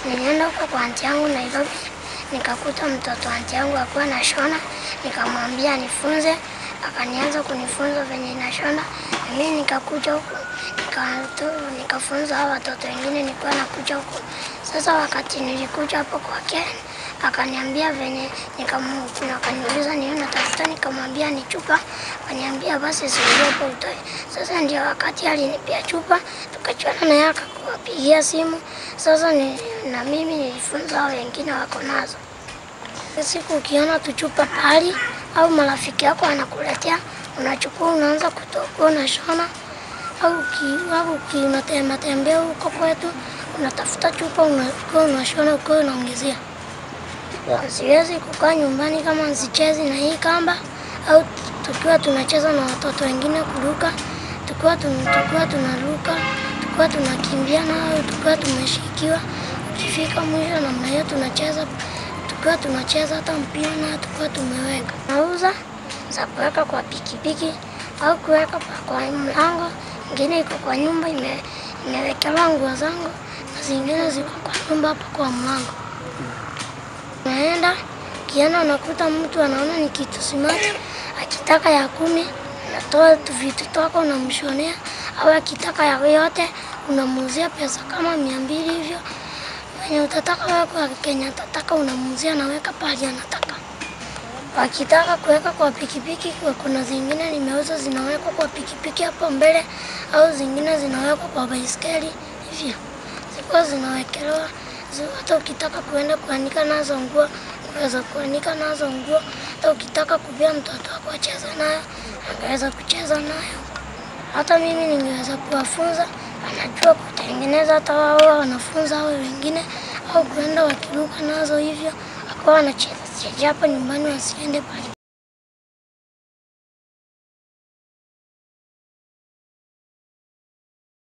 Nilienda huko kwa anti yangu Nairobi, nikakuta mtoto anti yangu akuwa anashona, nikamwambia anifunze, akanianza kunifunza venye inashona. Na mimi nikakuja huku nika- nikafunza hao watoto wengine nilikuwa nakuja huku. Sasa wakati nilikuja hapo kwake akaniambia venye nikamu- akaniuliza ni nini natafuta, nikamwambia ni chupa, akaniambia basi siogope utoe. Sasa ndio wakati alinipia chupa, tukachuana na yeye akakuwapigia simu. Sasa ni, na mimi nilifunza hao wengine wako nazo. Siku ukiona tuchupa pahali au marafiki yako anakuletea, unachukua unaanza kutoka unashona, au uki- au uki- unatembea tembea huko kwetu unatafuta chupa unakuwa unashona ukiwa unaongezea. Siwezi kukaa nyumbani kama sichezi na hii kamba au tukiwa tunacheza na watoto wengine kuruka, tukiwa tun- tukiwa tunaruka, tukiwa tunakimbiana au tukiwa tumeshikiwa. Ukifika mwisho namna hiyo tunacheza, tukiwa tunacheza hata mpira na tukiwa tumeweka. Nauza za kuweka kwa pikipiki au kuweka pa- kwa mlango, ingine iko kwa nyumba ime, imewekelewa nguo zangu na zingine ziko kwa nyumba hapo kwa mlango. Naenda kiana, unakuta mtu anaona ni kitu simati, akitaka ya kumi unatoa tu vitu twako unamshonea, au akitaka ya yote unamuuzia pesa kama mia mbili hivyo. Wenye utataka wewe kwa Kenya atataka unamuuzia, naweka pahali anataka. Wakitaka kuweka kwa pikipiki, kwa- kuna zingine nimeuza zinawekwa kwa pikipiki hapo mbele, au zingine zinawekwa kwa baiskeli hivyo, zikuwa zinawekelewa zi- hata ukitaka kuenda kuanika nazo nguo unaweza kuanika nazo nguo. Hata ukitaka kupea mtoto wako acheze nayo angeweza kucheza nayo. Hata mimi ningeweza kuwafunza, anajua kutengeneza, hata wao wanafunza hao wengine, au kuenda wakiruka nazo hivyo, akawa wanacheza cheza hapa nyumbani, wasiende pale